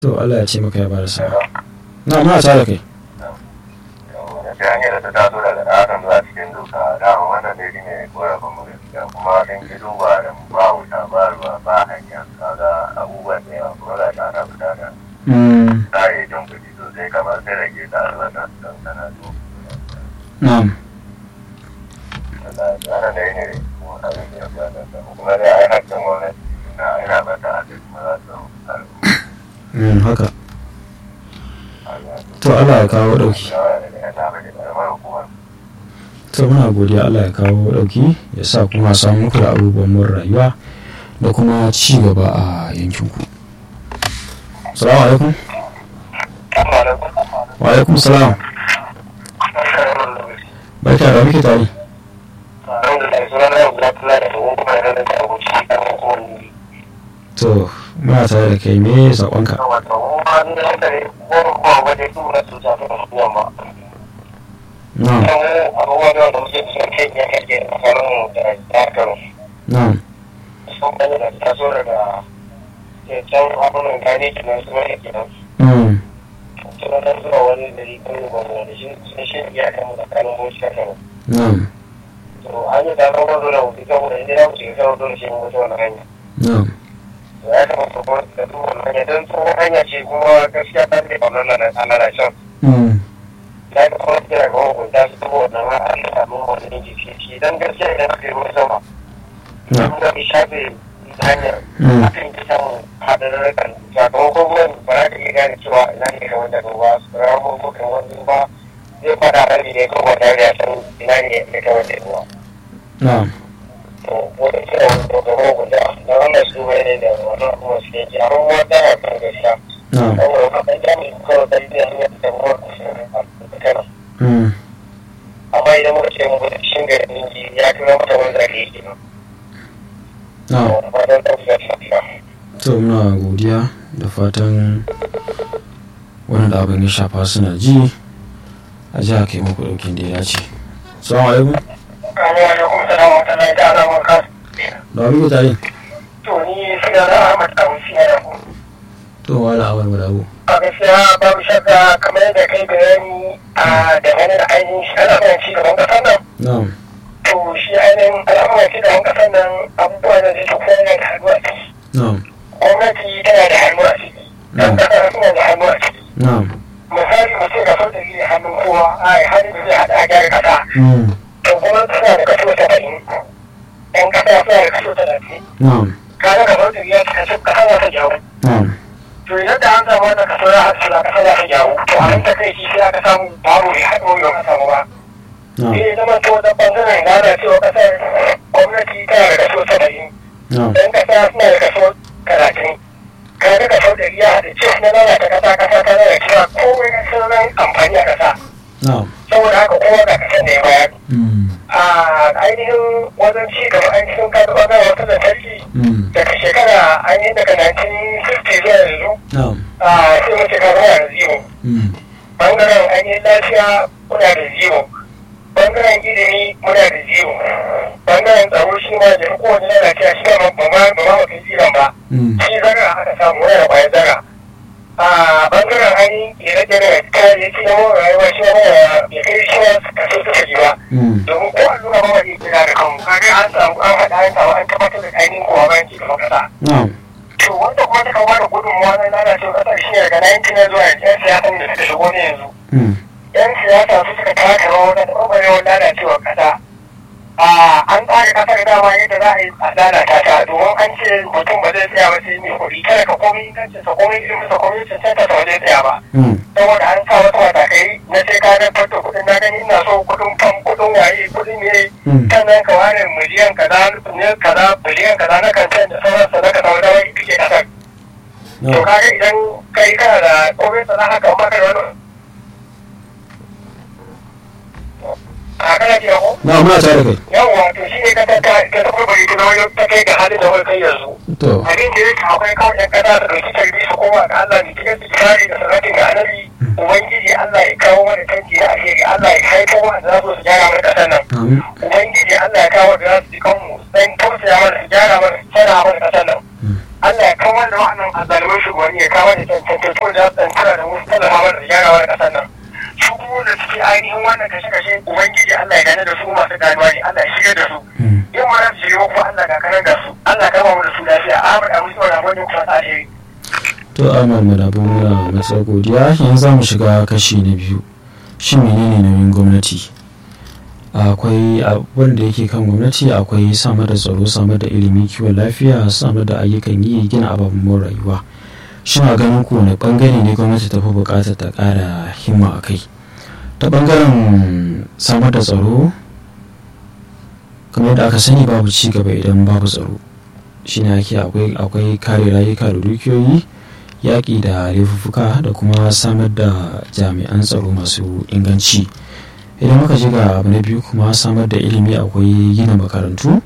to Allah ya ce maka ya bada sa'a na ma ta da kai ta hanyar da ta taso daga ɗakan zuwa cikin doka dama wannan dai ne korafin mu gaskiya kuma kan ki duba da ba wuta ba ruwa ba hanya kaga abubuwan da yawa kuma za ta ana fita da tsari jan kuɗi sosai kamar sai rage ta albasa su kan sana to na'am wannan dai ne kuma abin da ya fi da kuma dai ai hakkin gwamnati na ina bata a cikin kuma za su Mm, haka to Allah ya kawo dauki to muna godiya Allah ya kawo dauki ya sa kuma samu muku da abubuwan mun rayuwa da kuma ci gaba a yankinku salamu alaikum wa alaikum salam barka da muke tare to muna tare da kai me sakonka na'am na'am mm na'am na'am ya kamata ko da duk wannan hanya don tsohon hanya ce kuma gaskiya ta ne wannan nan ana da shan mm ya ga kuma kira ga hukunta su duk wannan ma an samu wannan jiki shi dan gaskiya idan aka yi ruwan sama na'am kuma bi shafe hanyar Mm. akan yi samun haɗarurrukan sakamakon ruwan ba za ka iya gane cewa ina ne ka wanda ruwa su ramu ko kan wani ba zai fada rabi ne ko ba tare da ya san ina ne ya ka wanda ruwa na'am to wani kira wani ga hukunta da wannan su ne da wannan kuma su yake a ruwa da ya kan gaskiya na'am saboda kaɗan jami'in kawai ɗan biya hanyar da ruwa a kana mm amma idan muka ce mu gudu cikin garin ninki ya fi mata wani zage yake nan na'am fatan ɗaukar shafiya to muna godiya da fatan wanda abin ya shafa suna ji a ji a kai muku daukin da ya dace salamu alaikum Assalamu alaikum salamu alaikum ta ala maka da wani mutane to ni suna na Ahmad Abu Siya da ku to wala awar wadabu a gaskiya babu shakka kamar yadda kai bayani a dangane da ainihin shi al'amuran ci gaban ƙasar nan na'am to shi ainihin al'amuran ci gaban ƙasar nan abubuwa da zai kowa yana da hannu a ciki na'am gwamnati tana da hannu a ciki ɗan ƙasa suna da hannu a ciki na'am misali mu ce ga sau da zai hannun kowa a hannun da zai haɗa a gyara ƙasa mm to kuma suna da kaso saba'in ɗan ƙasa suna da kaso talatin na'am kaga kamar da ya ci kaso ƙasa za ta jawo na'am to idan da an samu wannan kaso ya haɗu da ƙasa za ta jawo to a nan ta kai shi sai aka samu babu mai haɗo yau ka samu ba na'am sai ya zama to da ɓangaren gana cewa ƙasar gwamnati tana da kaso saba'in na'am ɗan ƙasa suna da kaso talatin kaga kaso ɗari ya haɗu ce na lalata ƙasa ƙasa ta lalacewa komai na sauran amfani a ƙasa na'am saboda haka kowa ga kasan da ya bayar mm a ainihin wajen ci gaba ainihin kada ɓangaren wata lantarki mm daga shekara ainihin daga 1960 zuwa yanzu na'am a sai mace ka zama da zero mm bangaren ainihin lafiya muna da zero bangaren ilimi muna da zero bangaren tsaro shi ma da kowane lalacewa shi ma ba ma ba ma mafi ziran ba mm shi zara aka samu muna da kwayar zara a bangaren ainihin kere-kere kayayyaki na mawa rayuwa shi ma ya kai shi ma kaso suka ji ba mm domin ko allura ba wani kira da kanmu kaga an samu an haɗa an samu an tabbatar da ainihin kowa bayan ci gaban ƙasa na'am to wanda kuma ta kawo da gudunmawa na lalacewa ƙasar shi ne daga 19 zuwa yanzu yan siyasan da suka shigo ne yanzu mm yan siyasa su suka taka rawa wajen ɓarɓarewar lalacewar ƙasa a an tsara ƙasar dama yadda za a yi a lalata ta domin an ce mutum ba zai tsaya ba sai mai kuɗi kada ka komai ingancin sa komai ilimin sa komai cancanta sa ba zai tsaya ba mm saboda an sa wasu matakai na sai ka zartar da kuɗin na gani ina so kuɗin fam kuɗin waye kuɗin ne Mm. sannan ka ware miliyan kaza ne kaza biliyan kaza na kancan da sauransa na ka samu damar ike ƙasar to na'am kaga idan kai kana da komai sana haka maka da wani a kana ji ko na'am muna tare da kai yawwa to shi ne ka ta ta ta barbare ta zama ta kai ga halin da wani kai yanzu to abin da yake akwai kawai yan kasa da ɗauki tarbi su koma ga Allah ne cikin tsari da sanatin ga annabi ubangiji Allah ya kawo mana canji na alheri Allah ya haifo mana da za su gyara mana ƙasar nan amin ubangiji Allah ya kawo da za su ji kanmu dan tausaya mana su gyara mana su gyara mana ƙasar nan Mm. Allah ya kawo da wa'annan azzaluman shugabanni shugabanni ya kama da tantantattu da ɗan tura da wasu tallafa da gyarawa da ƙasar nan su kuma da suke ainihin wannan kashe-kashe ubangiji Allah ya gane da su masu ganuwa ne Allah ya shigar da su yin mana su shiga kuma Allah ga kanan da su Allah kama mu da su lafiya Ahmad Abu Sa'ud Ahmad kuma ta alheri to Ahmad Madabo muna masa godiya yanzu za mu shiga kashi na biyu shi menene nauyin gwamnati akwai abin da yake kan gwamnati akwai samar da tsaro samar da ilimi kiwon lafiya samar da ayyukan yi gina ababen rayuwa shin a ganin ku wani bangare ne gwamnati ta fi bukatar ta kara himma a kai ta bangaren samar da tsaro kamar yadda aka sani babu ci gaba idan babu tsaro shine ake akwai kare rayuka da dukiyoyi yaƙi da laifuffuka da kuma samar da jami'an tsaro masu inganci idan muka ji ga abu na biyu kuma samar da ilimi akwai gina makarantu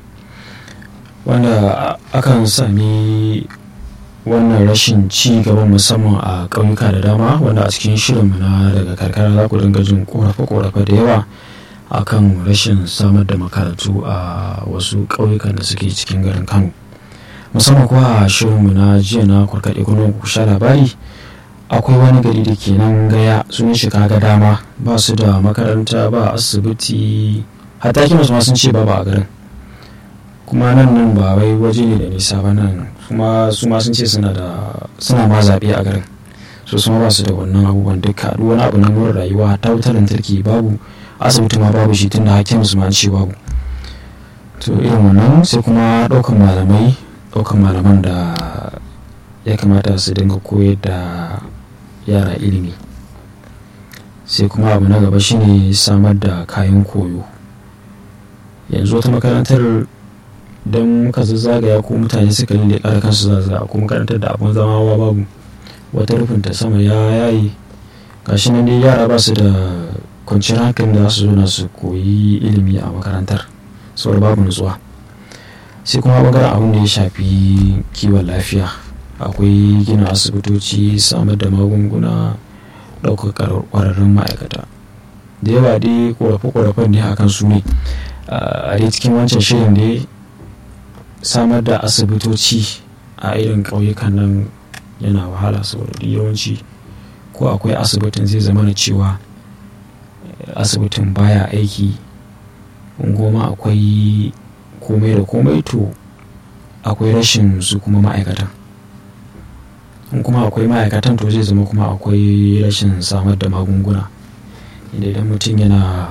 wanda akan sami wannan rashin ci gaba musamman a ƙauyuka da dama wanda a cikin shirinmu na daga karkara za ku dinga jin korafe-korafe da yawa akan rashin samar da makarantu a wasu ƙauyukan da suke cikin garin kano musamman kuwa a shirinmu na jiya na kwarkaɗe kuma ku sha labari akwai wani gari da ke nan gaya sun shiga ga dama ba su da makaranta ba asibiti hatta kima su ma sun ce ba ba a garin kuma nan nan ba wai waje ne da nisa ba nan kuma su ma sun ce suna da suna ma zaɓe a garin so su ma ba su da wannan abubuwan duka duk wani abu na more rayuwa ta wutar lantarki babu asibiti ma babu shi tunda hakim su ma ce babu to irin wannan sai kuma ɗaukan malamai ɗaukan malaman da ya kamata su dinga koyar da yara ilimi sai kuma abu na gaba shine samar da kayan koyo yanzu wata makarantar don muka zazzagaya ko mutane suka lille kare kansu zaza ko makarantar da abin zama wa babu wata rufin ta sama ya yayi gashi nan dai yara ba su da kwanciyar hankali da su zo su koyi ilimi a makarantar saboda babu nutsuwa sai kuma bangaren abin da ya shafi kiwon lafiya akwai gina asibitoci samar da magunguna ɗaukar ƙwararrun ma'aikata da yawa dai ƙorafe-ƙorafen ne akan su ne a dai cikin wancan shirin da samar da asibitoci a irin ƙauyukan nan yana wahala saboda yawanci ko akwai asibitin zai zama na cewa asibitin baya aiki goma akwai komai da komai to akwai rashin su kuma ma'aikatan in kuma akwai ma'aikatan to zai zama kuma akwai rashin samar da magunguna inda idan mutum yana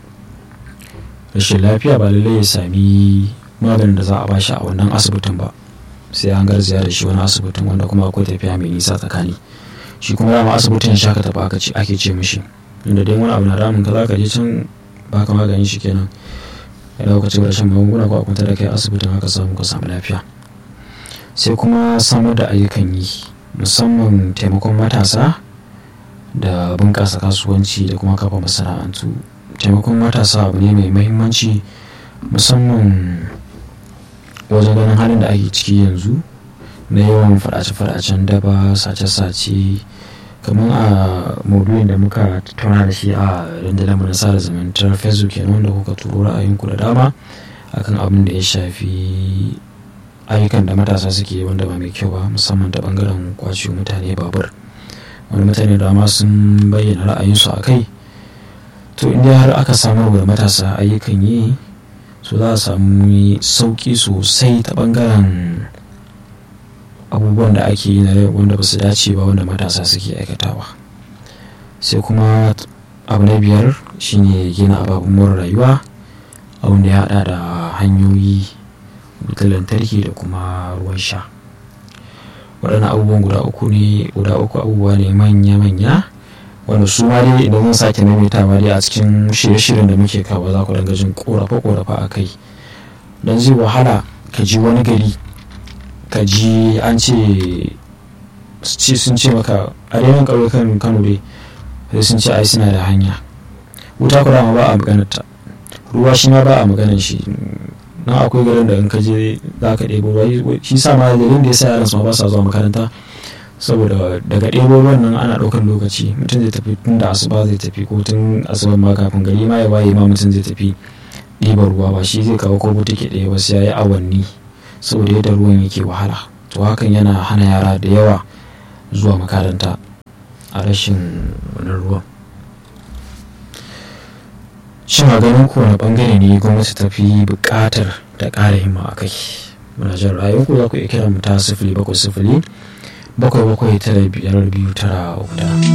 rashin lafiya ba lallai ya sami maganin da za a bashi a wannan asibitin ba sai an garzaya da shi wani asibitin wanda kuma akwai tafiya mai nisa tsakani shi kuma dama asibitin shaka tafi aka ce ake ce mishi inda dai wani abu na damun ka za ka je can baka magani shi kenan ya dauka ci rashin magunguna ko a kwanta da kai asibitin haka samu ka samu lafiya sai kuma samar da ayyukan yi musamman taimakon matasa da bunƙasa kasuwanci da kuma kafa masana'antu taimakon matasa abu ne mai mahimmanci musamman wajen ganin halin da ake ciki yanzu na yawan fadace-fadacen daba sace-sace kamar a maudu'in da muka tattauna da shi a rundunar mu na sada zumuntar facebook kenan wanda kuka turo ra'ayinku da dama akan abin da ya shafi ayyukan da matasa suke wanda ba mai kyau ba musamman ta bangaren kwace mutane babur wani mutane da dama sun bayyana ra'ayinsu a kai to inda har aka samar da matasa ayyukan yi so za a samu sauki sosai ta bangaren abubuwan da ake yi na wanda ba su dace ba wanda matasa suke aikatawa sai kuma abu na biyar shine gina ababen more rayuwa abin da ya hada da hanyoyi wutar lantarki da kuma ruwan sha waɗannan abubuwan guda uku ne guda uku abubuwa ne manya-manya wanda su ma dai idan zan sake maimaitawa dai a cikin shirye-shiryen da muke kawo za ku dinga jin korafe-korafe a kai don zai wahala ka ji wani gari ka ji an ce sun ce maka a daina ƙauyukan kano dai sai sun ce ai suna da hanya wuta kuma ma ba a maganarta ruwa shi ma ba a maganar shi na akwai garin da in ka je za ka ɗebo ruwa shi sa ma dalilin da ya sa yaran su ma ba sa zuwa makaranta saboda daga ɗebo ruwan nan ana ɗaukar lokaci mutum zai tafi tun da asuba zai tafi ko tun asuban ma kafin gari ma ya waye ma mutum zai tafi ɗiban ruwa ba shi zai kawo ko butike ɗaya ba sai ya yi awanni saboda yadda ruwan yake wahala to hakan yana hana yara da yawa zuwa makaranta a rashin wani ruwan shin a ganin kowane bangare ne gwamnati ta fi buƙatar da ƙara himma a kai muna jin ra'ayinku za ku iya kira mu ta sifili bakwai sifili bakwai bakwai tara biyar biyu tara uku